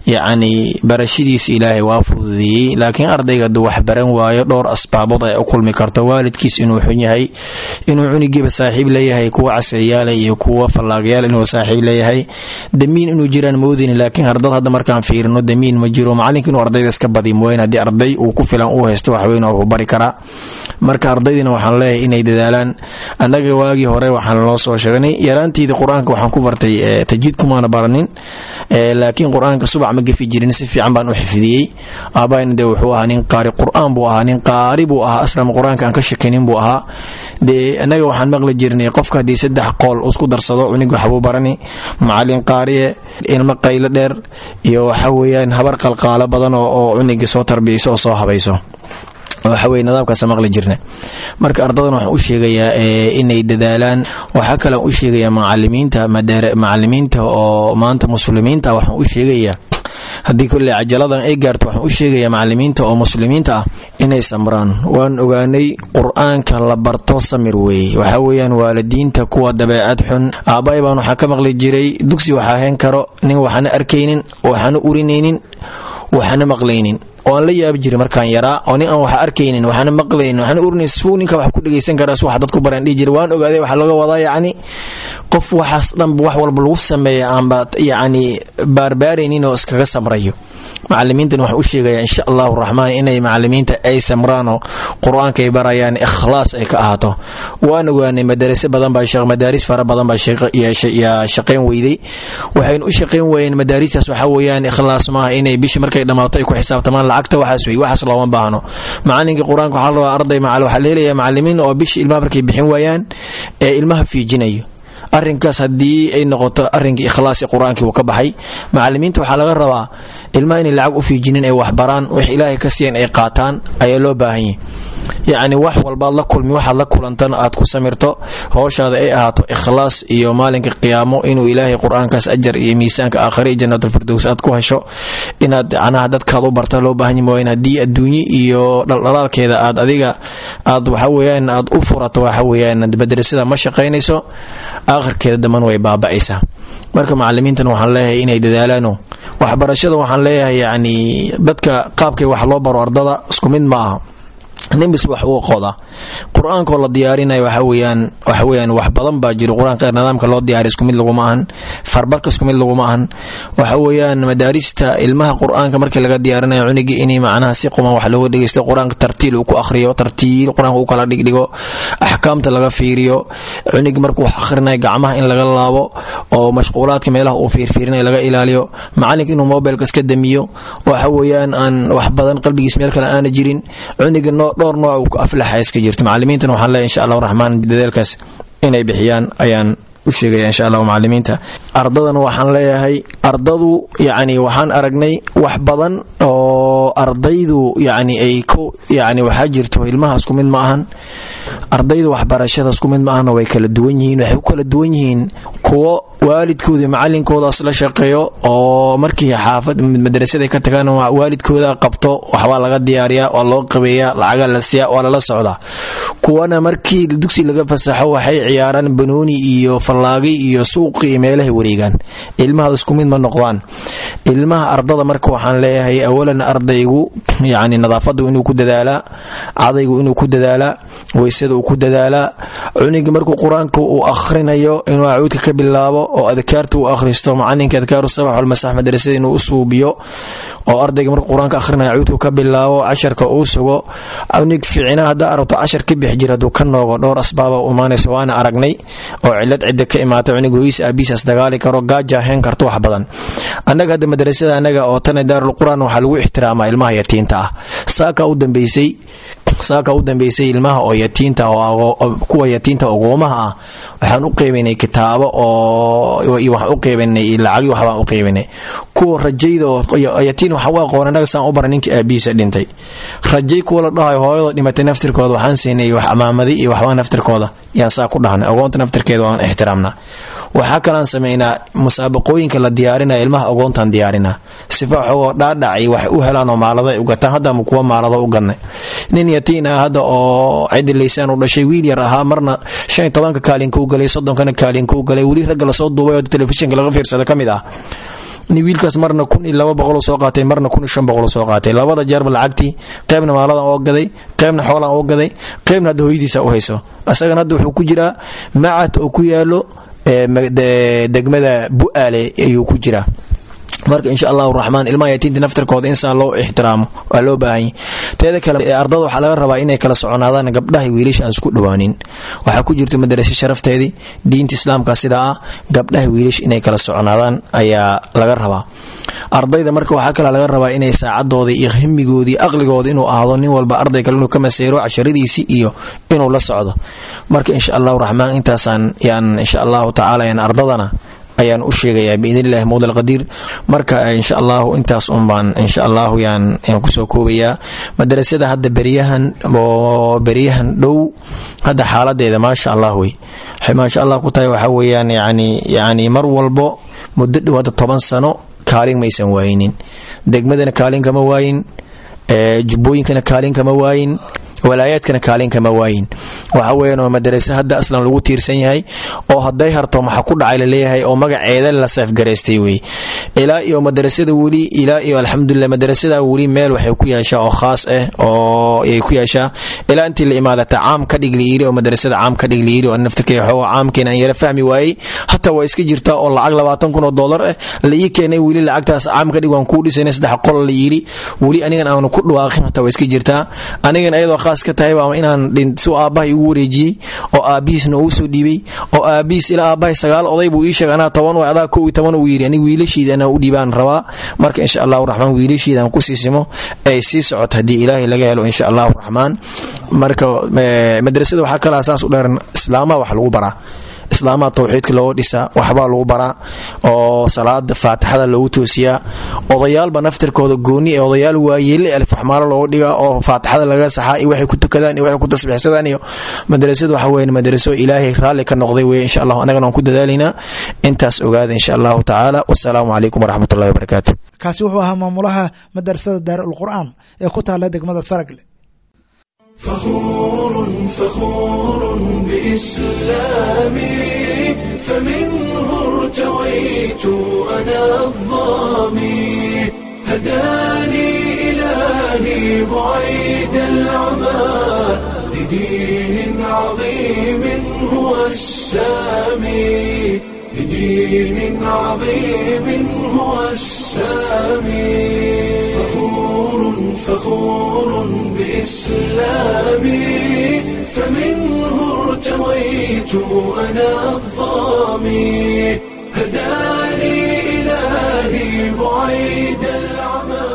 yacni barashadiisa ilaahay waa fududeeyey laakiin ardayga hadduu wax baran waayo dhowr asbaabood ay u kulmi karto waalidkiis inuu xun yahay inuu cunigiiba saaxiib leeyahay kuwa casriyaala iyo kuwa fallaaqyaal inuu saaxiib leeyahay damiin inuu jiraan moodin laakiin ardad hadda markaan fiirino damiin ma jiro macalinka inuu ardayda iska badi mooyeen haddii arday uu ku filan uu haysto waxweyn wuxuu bari karaa marka ardaydina waxaan leeyahay inay dadaalaan annaga waagii hore waxaan loo soo sheegnay yaraantiida qur-aanka waxaan ku bartay tajwiidkumaana baranin laakiin qur-aanka subac ma gefi jirin si fiican baan u xifdiyey aabaayna dee wuxuu ahaa nin qaari qur-aan buu ahaa nin qaari buu ahaa aslam qur-aanka aan ka shakinin buu ahaa dee annaga waxaan maqli jirnay qofka haddii saddex qool isku darsado cunig waxbuu barani macalin qaariye ilmo qaylo dheer iyo waxa weeyaan habar qalqaalo badan oo cuniga soo tarbiyayso oo soo habayso waxaweye nidaamkaas maqli jirna marka ardadan waxaan u sheegayaa inay dadaalaan waxaa kalean u sheegayaa macalimiinta macalimiinta oo maanta muslimiinta waxaan u sheegayaa haddii kolley cajaladan ay gaarto waxaan u sheegayaa macalimiinta oo muslimiinta ah inay samraan waan ogaanay qur-aanka la barto samir weeye waxaa weeyaan waalidiinta kuwa dabeecad xun aabbaay baan waxaa ka maqli jiray dugsi waxaa hayn karo nin waxana arkaynin waxana urinaynin waxana maqlaynin oo aan la yaabi jiray markaan yaraa oo nin aan wax arkaynin waxaana maqlaynin waxaana urinayn suu ninka wax ku dhegaysan karaa su wax dad ku baraan dhihi jiray waan ogaaday waxaa laga wadaa yacni qof waxaas dhanba wax walba lagu sameeya aanba yacni baarbaaraynin oo iskaga samrayo macalimiintan waxaan u sheegayaa insha allahu raxmaan inay macalimiinta ay samraanoo qur-aanka ay barayaan ikhlaas ay ka ahaato waan ogaanay madarase badan baa madaaris fara badan baa yaa shaqayn weyday waxaynu u shaqayn waayeen madaaristaas waxaa weeyaan ikhlaas maaha inay bishii markay dhammaato ay ku xisaabtamaan lacagta waxaas wey waxaas looma baahno macalinkii qur-aanka waxaa la rabaa arday macal waxaa la helayaa macalimiin oo bishii ilmaha markay bixin waayaan ee ilmaha fiijinayo arrinkaas haddii ay noqoto arrinkii ikhlaasi qur-aankii wuu ka baxay macalimiinta waxaa laga rabaa ilmaha inay lacag u fiijinin ay waxbaraan wix ilaahay ka siiyan ay qaataan ayaa loo baahan yahy yacni wax walbaad la kulmi waxaad la kulantan aad ku samirto howshaada ay ahaato ikhlaas iyo maalinka qiyaamo inuu ilaahay qur-aankaas ajar iyo miisaanka aakhire iyo jannaatulfirdows aad ku hesho inaad canaha dadkaad u barta loo baahan yahy in haddii adduunye iyo dhaldhalaalkeeda aad adiga aad waxa weeyaan aad u furato waxa weeyaan madrasada ma shaqaynayso aakhirkeeda damban way baaba'aysaa marka macalimiintan waxaan leeyahay inay dadaalaano waxbarashada waxaan leeyahay yacni dadka qaabkay wax loo baro ardada isku mid ma aha ninbis wax uu qoda qur-aankoo la diyaarinayo waxa weyaan waxa weyaan wax badan baa jiro qur-aanka nidaamka loo diyaariy isku mid laguma ahan farbarka isku mid laguma ahan waxa weeyaan madaarista ilmaha qur-aanka markii laga diyaarinayo cunigii inay macnaha si quman wax looga dhegeysto qur-aanka tartiil uu ku akhriyo tartiil qur-aanka uu kala dhigdhigo axkaamta laga fiiriyo cunigi markuu wax akhrinayo gacmaha in laga laabo oo mashquulaadka meelaha uu fiirfiirinayo laga ilaaliyo macalinka inuu mobilka iska damiyo waxa weeyaan aan wax badan qalbigiis meel kale aana jirin cuniga dhowr nooc uu ku aflaxa iska jirto macalimiintan waxaan leeyahy insha allahu raxmaan dadaalkaas inay bixiyaan ayaan u sheegaya insha allahu macalimiinta ardadan waxaan leeyahay ardadu yacni waxaan aragnay wax badan oo ardaydu yacni ay ku yacni waxaa jirto ilmaha isku mid ma ahan ardayda waxbarashada isku mid ma ahana way kala duwan yihiin waxay ku kala duwan yihiin kuwo waalidkooda macalinkoodaas la shaqeeyo oo markii xaafad madrasada ka tagaan waalidkooda qabto waxbaa laga diyaariyaa waa loo qabeeyaa lacaga la siiya waa lala socdaa kuwana markii dugsi laga fasaxo waxay ciyaaraan banooni iyo fallaagi iyo suuqi iyo meelahay wareegaan ilmaha isku mid ma noqdaan ilmaha ardada marka waxaan leeyahay awalan ardaygu yacni nadaafadu inuu ku dadaalaa cadaygu inuu ku dadaalaa weysada uu ku dadaalaa cunigi markuu qur-aanka uu akhrinayo inuu acuudka ka bilaabo oo adkaarta uu akhristo macalinka adkaaru sabax walmasax madrasada inuu u suubiyo oo ardayga markuu qur-aanka akhrinayo acuudku ka bilaabo casharka uu sugo cunig ficina haddaa aragto cashar ka bix jir hadduu ka noogo dhowr asbaaba u imaanayso waana aragnay oo cilad cidda ka imaata cunig hoyiis aabiisaas dagaali karo gaaja heen karto wax badan annaga hadda madrasada anaga oo tana daarulqur'aan waxaa lagu ixtiraamaa ilmaha yatiinta ah saaka u dambeysay saaka u dambeysay ilmaha oo yatiinta kuwa yatiinta ogoomaha ah waxaan u qeybanay kitaabo oo waxaan u qeybanay lacagi waxbaan u qeybanay kuwa rajayda oo yatiin waxa u aqoon anaga saan u bara ninkii aabihiisa dhintay rajay kuwa la dhahayo hooyada dhimatay naftirkooda waxaan siinay wax amaamadi iyo waxbaa naftirkooda yaan saa ku dhahnay ogoonta naftirkeeda waan ixtiraamnaa waxaa kalaan sameynaa musaabaqooyinka la diyaarinaya ilmaha ogoontaan diyaarinaa sifa waxoo dhaadhacay wax u helaan oo maalada ay u gataan haddama kuwa maalado u gadnay nin yatiin ah hadda oo cidi laysaan u dhashay wiil yar ahaa marna shan iyo tobanka kaalinka u galay soddonkana kaalinka u galay weli ragga lasoo duubay oo telefishinka laga fiirsada ka mid ah wiilkaas marna kun iyo laba boqol soo qaatay marna kun iyo shan boqol soo qaatay labada jeerba lacagtii qeybna maaladan oo gaday qeybna xoolan oo gaday qeybna hadda hooyadiisa u hayso isagana hadda wuxuu ku jiraa macad oo ku yaalo degmada bu-aale ayuu ku jiraa marka insha allahu raxmaan ilmaha yatiinta naftarkooda insaan loo ixtiraamo waa loo baahanya teeda kale ardada waxaa laga rabaa inay kala soconaadaan gabdhaha wiilasha aan isku dhawaanin waxaa ku jirta madarase sharafteedii diinta islaamka sidaa ah gabdhaha wiilasha inay kala soconaadaan ayaa laga rabaa ardayda marka waxaa kale laga rabaa inay saacadooda iyo himigoodii aqligooda inuu ahaado nin walba arday kale inuu ka maseero casharadiisii iyo inuu la socdo marka insha allahu raxmaan intaasaan yaan insha allahu tacaala yaan ardadana ayaan u sheegayaa biidnillahi mawla alqadiir marka insha allahu intaas un baan insha allahu yaan yaan kusoo koobayaa madarasada hadda beryahan oo beryahan dhow hadda xaaladeeda maasha allah wey waxay maasha allah ku tahay waxaa weeyaan yani yani mar walbo muddo dhow hadda toban sano kaalin maysan waayinin degmadana kaalin kama waayin jubbooyinkana kaalin kama waayin walaayaadkana kaalin kama waayin waxa weyan oo madarase hadda aslan lagu tiirsan yahay oo hadday harto maxa ku dhacay laleeyahay oo magaceeda la seefgaraystay wey ilaa iyo madarasada weli ilaa iyo alxamdulilah madarasada weli meel waxay ku yeeshaa oo khaas ah oo ay ku yeeshaa ilaa intii la imaadata caam ka dhig layiri oo madarasada caam ka dhig layiri oo naftirkay xooga caamkeena aan yara fahmi waayey hataa waa iska jirtaa oo lacag labaatan kun oo dollar ah la ii keenay weli lacagtaas caam ka dhig waan kuu dhisanay saddex qol la yiri weli anigan aanu ku dhawaaqin hataa waa iska jirtaa anigan ayadoo khaas ka tahay waa inaan su aabbahay ugu wareejiyey oo aabbihiisna uu soo dhiibay oo aabbihiis ilaa aabbahay sagaal oday buu ii sheegay anaa toban way adaa kow iyo toban uu yidhi aniga wiilashiida anaa u dhiibaan rabaa marka insha allahu raxmaan wiilashiidaan ku siisimo ay sii socoto haddii ilaahay laga helo insha allahu raxmaan marka madrasada waxaa kalaa saas u dheeran islaamaha wax lagu baraa islaamaha tawxiidka looga dhisaa waxbaa lagu baraa oo salaada faatixada loogu toosiyaa odayaalba naftirkooda gooni ee odayaal waayeele alfaxmaalo looga dhigaa oo faatixada laga saxaa iyo waxay ku tukadaan iyo waxay ku tasbiixsadaan iyo madrasadu waxa weeye madraso ilaahay raalli ka noqday weye insha allah annagana waan ku dadaalaynaa intaas ogaada insha allahu tacaala wasalaamu calaykum waraxmatullahi wabarakaatu kaasi wuxuu ahaa maamulaha madrasada daarul qur'aan ee ku taala degmada saragle فخور فخور بإسلامي فمنه ارتويت أنا الظامي هداني إلهي بعيد العمى لدين عظيم هو السامي لدين عظيم هو السامي فخور فخور بإسلامي فمنه ارتويت أنا الظامي هداني إلهي بعيد العمى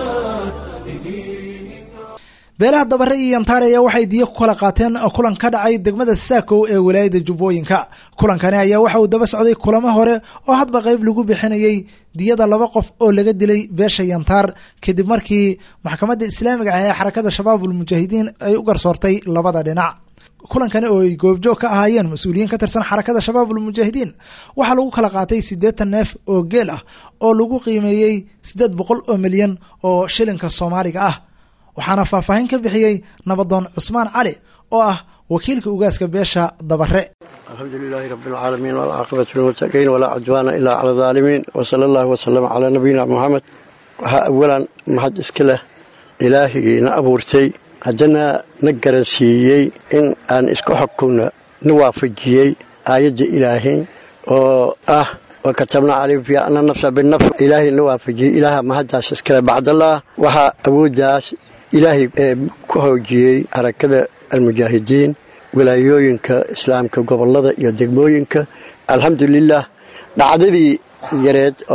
beelaha dabare iyo yantaare ayaa waxay diya ku kala qaateen kulan ka dhacay degmada saakow ee walaayada jubbooyinka kulankani ayaa waxa uu daba socday kulamo hore oo hadba qayb lagu bixinayay diyada laba qof oo laga dilay beesha yantaar kadib markii maxkamadda islaamiga ah ee xarakada shabaabul mujaahidiin ay u garsoortay labada dhinac kulankani oo ay goobjoog ka ahaayeen mas-uuliyiin ka tirsan xarakada shabaabul mujaahidiin waxaa lagu kala qaatay siddeetan neef oo geel ah oo lagu qiimeeyey siddeed boqol oo milyan oo shilinka soomaaliga ah waxaana faahfaahin ka bixiyey nabadoon cusmaan cali oo ah wakiilka ugaaska beesha dabare alxamdu lilaahi rabi alcaalamiin walcaaqibatu lilmuttaqiin walaa cudwaana ilaa cala adaalimiin wasala allahu wasalam calaa nabiyina muxamed waxaa awalan maxad iska leh ilaahigii na abuurtay haddana na garansiiyey in aan isku xukunno na waafajiyey aayadda ilaahay oo ah wa katabna calayhim fiiha ana nafsa binafs ilaahay na waafajiyey ilaaha mahaddaas iskale bacdallaah waxaa awooddaas ilaahay ee ku hoojiyey harakada almujaahidiin wilaayooyinka islaamka gobollada iyo degmooyinka alxamdulilah dhacdadii yareed oo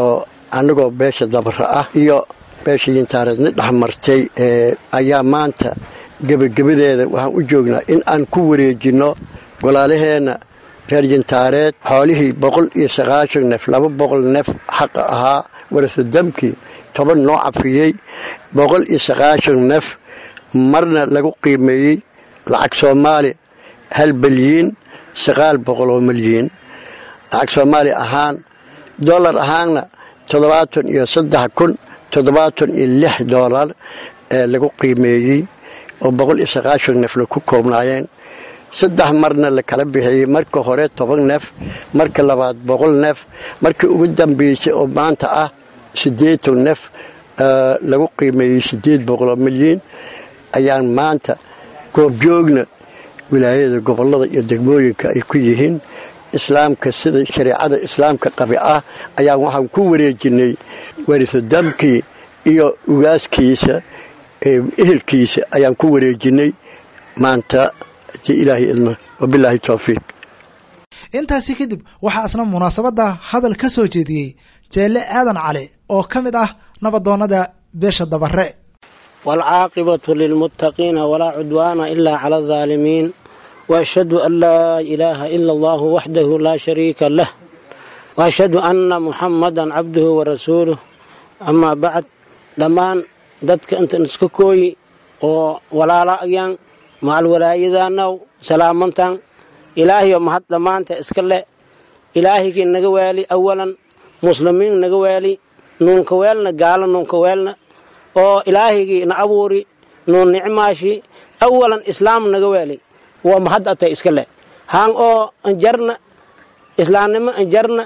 annagoo beesha dabra ah iyo beesha yintaareedna dhexmartay ayaa maanta gebagabadeeda waxaan u joognaa in aan ku wareejinno golaalaheenna reer yintaareed xoolihii boqol iyo sagaashan neef laba boqol neef xaqa ahaa warasa damkii toban noo cafiyey boqol iyo sagaashan neef marna lagu qiimeeyey lacag soomaali hal balyiin sagaal boqol oo malyiin lacag soomaali ahaan dollar ahaanna toddobaatan iyo saddex kun toddobaatan iyo lix dollar ee lagu qiimeeyey oo boqol iyo sagaashan neefna ku koobnaayeen saddex marna la kala bixiyey marka hore toban neef marka labaad boqol neef markii ugu dambeysay oo maanta ah siddeetan neef lagu qiimeeyey siddeed boqol oo milyan ayaan maanta goobjoogna wilaayada gobollada iyo degmooyinka ay ku yihiin islaamka sida shareecada islaamka qabi ah ayaan waxaan ku wareejinay warisa damkii iyo ugaaskiisa ehelkiisa ayaan ku wareejinay maanta hadii ilaahay idma wabilaahi towfiiq intaasi kadib waxaa isna munaasabadda hadal ka soo jeediyey jeelle aadan cali oo ka mid ah nabadoonnada beesha dabare waalcaaqibatu lilmuttaqiina walaa cudwaana ilaa cala aldaalimiin waashhadu an laa ilaaha ila allahu waxdahu laa shariika lah waashhadu anna muxammadan cabduhu warasuuluh amaa bacd dhammaan dadka intan iska kooyi oo walaala ayaan macal walaayadaanaw salaamantan ilaahayo mahad dhammaanta iska le ilaahigii naga waali awalan muslimiin naga waali nuunka weelna gaalo nuunka weelna oo ilaahigii na abuuri nuun nicmaashi awalan islaam naga waali waa mahad atay iska le haan oo anjarna islaamnimo anjarna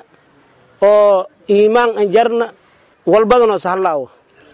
oo iimaan anjarna walbadanoo sahlaawo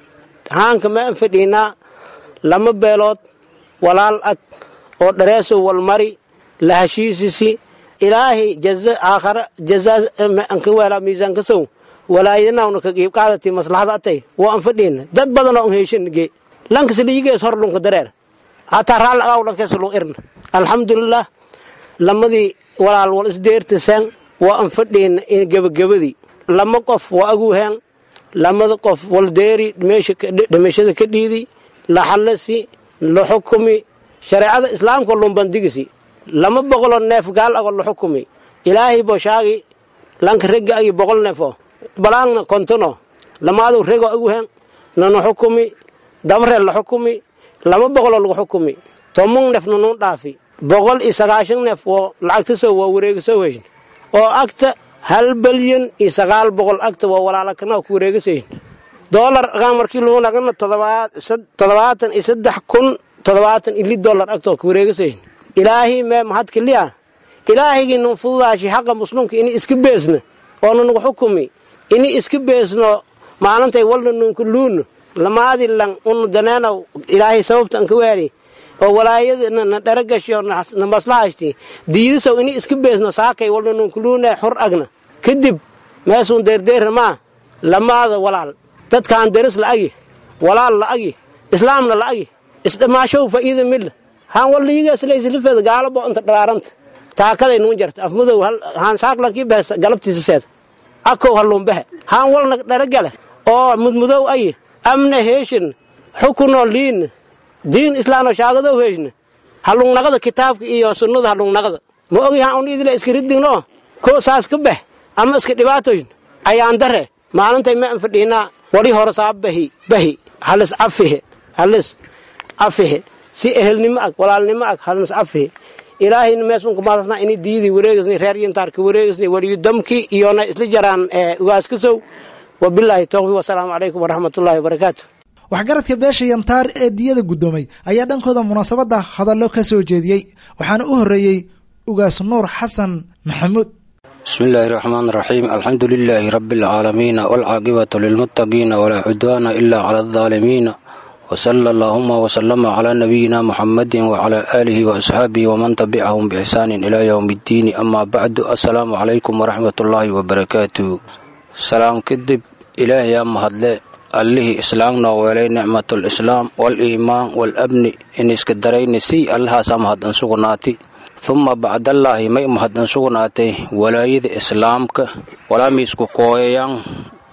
haanka ma an fadhiinaa lama beelood walaal ag oo dhareesow walmari la heshiisisi ilaahay jaza aakhara jazaa anka weelaa miisaanka sow walaayanawna ka qiib qaadati maslaxada atay waa an fadhiina dad badanoo an heeshanige lankas liigees hor lunka dareer hataa raal agaw lankees lun irna alxamdulilah lamadii walaal wal isdeertasaan waa an fadhiina in gebagabadii lama qof waa aguuheen lamada qof waldeeri dhimashada ka dhiidi la xallasi la xukumi shareecada islaamka lumbandigisi lama boqoloo neef gaal ago la xukumi ilaahay boshaagi lanka regga agi boqol neefo balaangna kontono lamaadu rego aguhen nana xukumi dabreel la xukumi lama boqoloo lagu xukumi tomon neef nanuu dhaafi boqol iyo sagaashan neef oo lacagtasow waa wareegasow heshin oo agta hal balyan iyo sagaal boqol agta waa walaalakana ku wareegasayin dolar agaan markii lagu naqana toddobaatan iyo saddex kun toddobaatan iyo li dolar agta waa ku wareegasayin ilaahay mee mahad keliya ilaahigii nun fududaashi xaqa muslimka ini iska beesna oo nanugu xukumi ini iska beesno maalintay walna nunka luunno lamaadi lang unu daneenaw ilaahay sababta anka waali oo walaayada na dharagasho na maslahaysti diidisow ini iska beesno saakay walna nunka luune xur agna kadib meesuun deerdeerna maa lamaada walaal dadkaan deris la'agi walaal la'agi islaamna la'agi isdhammaashow fa'iida milla haan walliyigaaslayslifeeda gaalabo inta dhalaaranta taakaday nuun jarta afmadow haan saaqlankii beesa galabtiisa seeda akow halluunbahe haan walna dharagale oo mudmudow ayi amna heeshin xukunoo liinna diin islaano shaagadow heeshna halluunnaqada kitaabka iyo sunnada halluunnaqada ma ogi haan un idila iska ridigno koo saas ka beh ama iska dhibaatoyn ayaan dare maalintay ma an fadhiinaa wali hore saa bahi bahi halis cafihe halis cafihe si ehelnimo ag walaalnimo ag halis cafihe ilaahayna meesunka maadasna ini diidii wareegasni reer yintaarka wareegasni waliyu damki iyona isla jaraan ugaaskasow wabilaahi towfiq wasalaamu calaykum waraxmatullaahi wabarakaatu waxgaradka beesha yantaar ee diyada guddoomay ayaa dhankooda munaasabadda hadallo ka soo jeediyey waxaana u horreeyey ugaas nuur xasan maxamuud بسم الله الرحمن الرحيم الحمد لله رب العالمين والعاقبة للمتقين ولا عدوان إلا على الظالمين وصلى اللهم وسلم على نبينا محمد وعلى آله وأصحابه ومن تبعهم بإحسان إلى يوم الدين أما بعد السلام عليكم ورحمة الله وبركاته سلام كدب إلهي يا مهدلي allihii islaamna weelay nicmatalislaam wal-iimaan wal-abni in iska darayni si allahaasaa mahaddan sugnaati humma bacdallaahi may mahaddan sugnaatay walaayada islaamka walaamiisku kooyayaan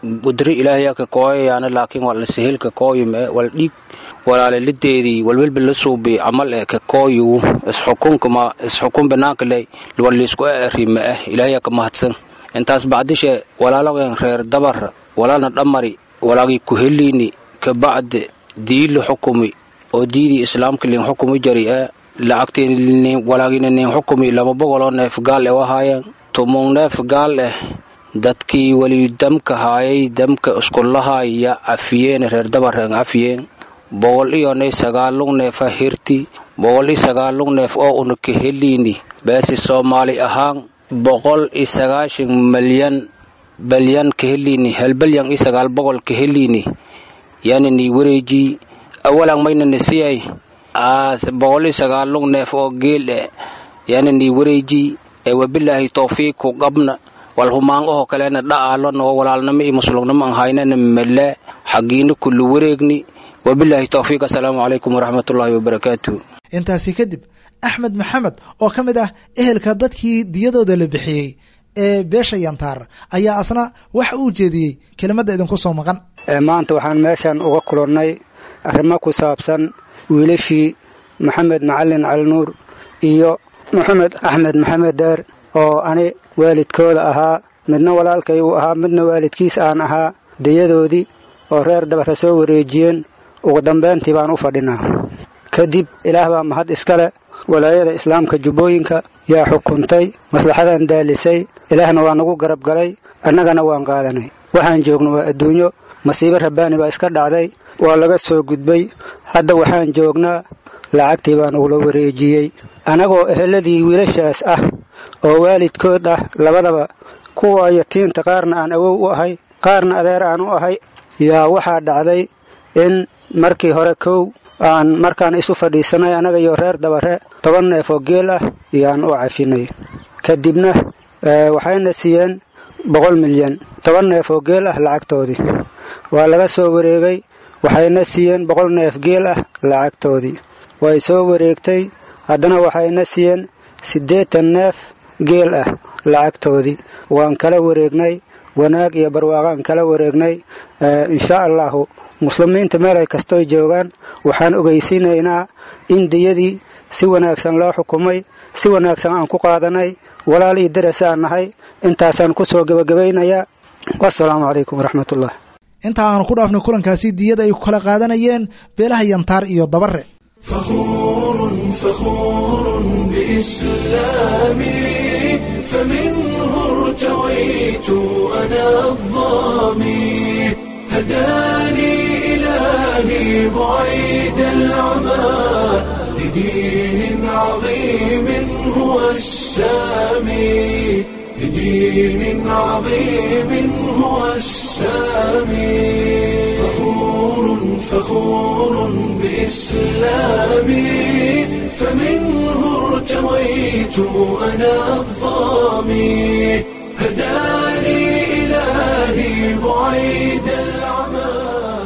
gudri ilaahyaa ka kooyayaana laakiin waa la sahelka kooyime wal dhiig walaalalideedii walwelba la suubi camal ee ka kooyu isxukunkama isxukun banaanka le waliisku arima ah ilaahyaa ka mahadsan intaas bacdishe walaalagan reer dabar walaalna dhammari walaagii ku heliini kabacde diila xukumi oo diidii islaamka lin xukumi jari ee lacagtiin walaagina nin xukumi lama boqoloo neef gaal eh wahaayeen tumung neef gaal eh dadkii weli damka haayay damka iskullahaay yaa cafiyeen reer dabareen cafiyeen boqol iyo nay sagaalug neefa hirti boqol iyo sagaalug neef oo una ka heliini beesi soomaali ahaan boqol iyo sagaashan malyan balyan ka heliini halbalyan iyo sagaal boqol ka heliini yaana nii wareejii awalan mayna nisiyay aas boqol iyo sagaalug neef oo geel eh yaana nii wareejii ee wabilaahi towfiiq ku qabna wal humaanqahoo kalena dha'aalona oo walaalnimo iyo muslugnimo aan haynana male xaggiina kullu wareegni wabilaahi towfiiq assalaamu calaykum waraxmatullaahi wabarakaatu intaasi kadib axmed maxamed oo ka mid ah ehelka dadkii diyadooda la bixiyey ee beesha yantaar ayaa asna waxa uu jeediyey kelimadda idinku soo maqan maanta waxaan meeshan uga kulannay arrimo ku saabsan wiilashii maxamed macalin calinuur iyo maxamed axmed maxamed deer oo ani waalidkooda ahaa midna walaalkay uu ahaa midna waalidkiis aan ahaa diyadoodii oo reer dabara soo wareejiyeen ugu dambayntii baan u fadhinaa kadib ilaah baa mahad iskale walaayada islaamka jubbooyinka yaa xukuntay maslaxadan daalisay ilaahna waa nagu garab galay annagana waan qaadanay waxaan joogno waa adduunyo masiibo rabbaani baa iska dhacday waa laga soo gudbay hadda waxaan joognaa lacagtii baa nagula wareejiyey annagoo eheladii wiilashaas ah oo waalidkood ah labadaba kuwa yatiinta qaarna aan awow u ahay qaarna adeer aan u ahay yaa waxaa dhacday in markii hore kow aan markaan isu fadhiisanay annaga iyo reer dabare toban neef oo geel ah yaan u cafinay kadibna waxayna siiyeen boqol milyan toban neef oo geel ah lacagtoodii waa laga soo wareegay waxayna siiyeen boqol neef geel ah lacagtoodii way soo wareegtay haddana waxayna siiyeen siddeetan neef geel ah lacagtoodii waan kala wareegnay wanaag iyo barwaaqaan kala wareegnay inshaa allahu muslimiinta meelay kastoy joogaan waxaan ogeysiinaynaa in diyadii si wanaagsan loo xukumay si wanaagsan aan ku qaadanay walaal iyo daras aan nahay intaasaan ku soo gebagabaynayaa wasalaamu calaykum waraxmatullah inta aanu ku dhaafnay kulankaasi diyada ay ku kala qaadanayeen beelaha yantaar iyo dabare فخور فخور بإسلامي فمنه ارتويت أنا الظامي هداني إلهي بعيد العمى لدين عظيم هو السامي لدين عظيم هو السامي فخور فخور بإسلامي فمنه ارتويت أنا الظامي هداني إلهي بعيد العمى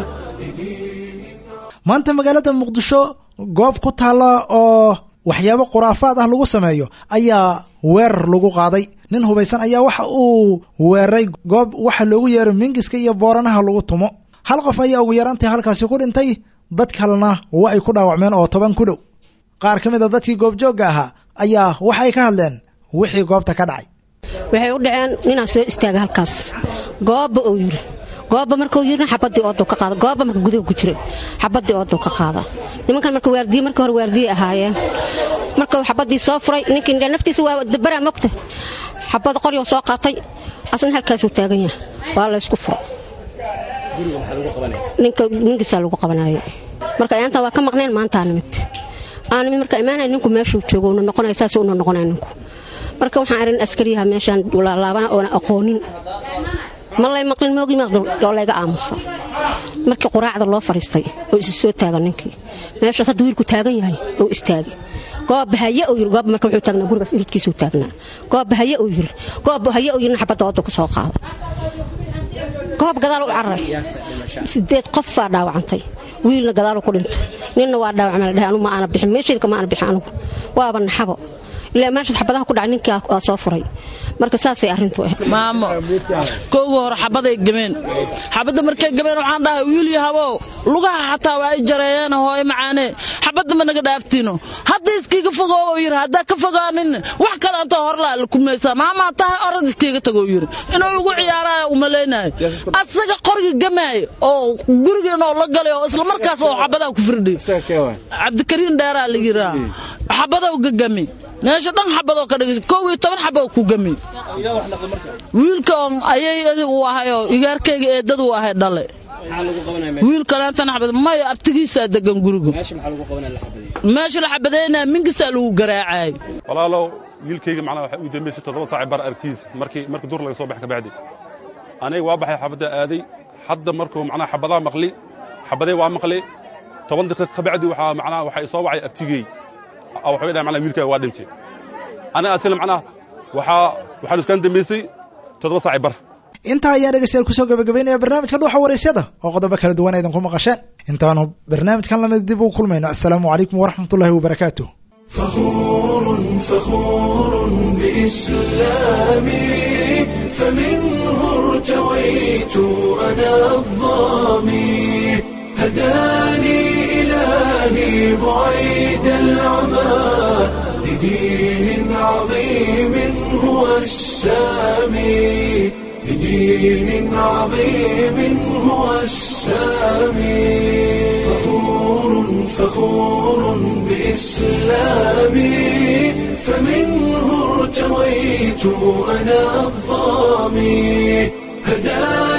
maanta magaalada muqdisho goob ku taalla oo waxyaabo khuraafaad ah lagu sameeyo ayaa weerar lagu qaaday nin hubaysan ayaa waxa uu weeraray goob waxa loogu yeero mingiska iyo booranaha lagu tumo hal qof ayaa ugu yaraantay halkaasi ku dhintay dad kalena waa ay ku dhaawacmeen oo toban ku dhow qaar ka mid a dadkii goobjoogga ahaa ayaa waxay ka hadleen wixii goobta ka dhacay waxay u dhaceen ninaa soo istaaga halkaas goobba uu yiri goobba markuu yirina xabadii oodu ka qaada goobba marka gudaha ku jiray xabadii oodu ka qaada nimankan marka waardiye marka hore waardiye ahaayeen markuu xabadii soo furay ninkii naftiisa waa dabaraa mogta xabad qoryoo soo qaatay asna halkaasuu taagan yahay waa laysku furay ninka ninkiisaa lagu qabanaayo marka ayaantan waa ka maqneen maantaa nimid aa nimid marka imaanaya ninku meeshuu joogo una noqonaya saas una noqonaya ninku marka waxaan arin askariyaha meeshaan laalaabana oona aqoonin ma lay maqlin moogi oo layga aamusa markii quraacda loo fadhiistay oo isi soo taagan ninkii meeshaas hadda wiilku taagan yahay oo istaagay goob haye uu yiri goob marka wuxuu taagnaa gurigaas iridkiisuu taagnaa goob haye uu yiri goob haye uu yirina xabadda oodu ka soo qaada goob gadaal u cararay sideed qof baa dhaawacantay wiilna gadaalu ku dhintay ninna waa dhaawacma la dhahay anu ma aana bixin meeshaydka ma aana bixin anugu waaba naxabo ilaa meeshaas xabadaha ku dhacay ninkii aa soo furay marka saasay arrintu ahayd maamo kowga hore xabaday gemeen xabadda markay gemeen waxaan dhahay wiil yahabow lugaha xataa waa ay jareeyeen hooyo macaanee xabadda ma naga dhaaftiino hadda iskiiga fogoo oo yidhi haddaa ka fogaanin wax kale antoo horlaa la kumaysaa maamaa tahay orad iskiiga tagoo yidhi inuu ugu ciyaaraayo umalaynayo asaga qorga gamaayo oo guriga inoo la galay oo isla markaas oo xabadaa ku firdhi cabdikariin dheeraa la yiraa xabadow gagami meesha dhan xabadoo ka dhigay kow iyo toban xaboo ku gami wiilka on ayay uu ahayoo igaarkayga eedad uu ahay dhale wiil kaleentana xabad maya abtigiisaa degan guriga meesha la xabadeynaa mingisaa lagu garaacay walaalow wiilkayga macnaha waxay u dambaysay toddoba saaci bar aragtiisa markii markii dur laga soo baxay kabacdi aniga waa baxay xabadda aaday hadda markuu macnaha xabadaa maqli xabadee waa maqli toban daqiiq kabacdi waxaa macnaha waxay soo wacay abtigey waxay dhahay macnaha wiilkaaga waa dhintay aniga asina macnaha waxaa waxaan iskaan dambaysay toddoba saaci bar intaa ayaan dhegeystayaal kusoo gabagabaynaya barnaamijka dhuuxa waraysyada oo qodobo kala duwan aydan ku maqasheen intaanu barnaamijkan lamid dib ugu kulmayno assalaamu calaykum waraxmatullaahi wabarakaatu فخور فخور بإسلامي فمنه ارتويت أنا الظامي هداني إلهي بعيد العمى لدين عظيم هو السامي لدين عظيم هو السامي فخور فخور بإسلامي فمنه ارتويت أنا الظامي هداني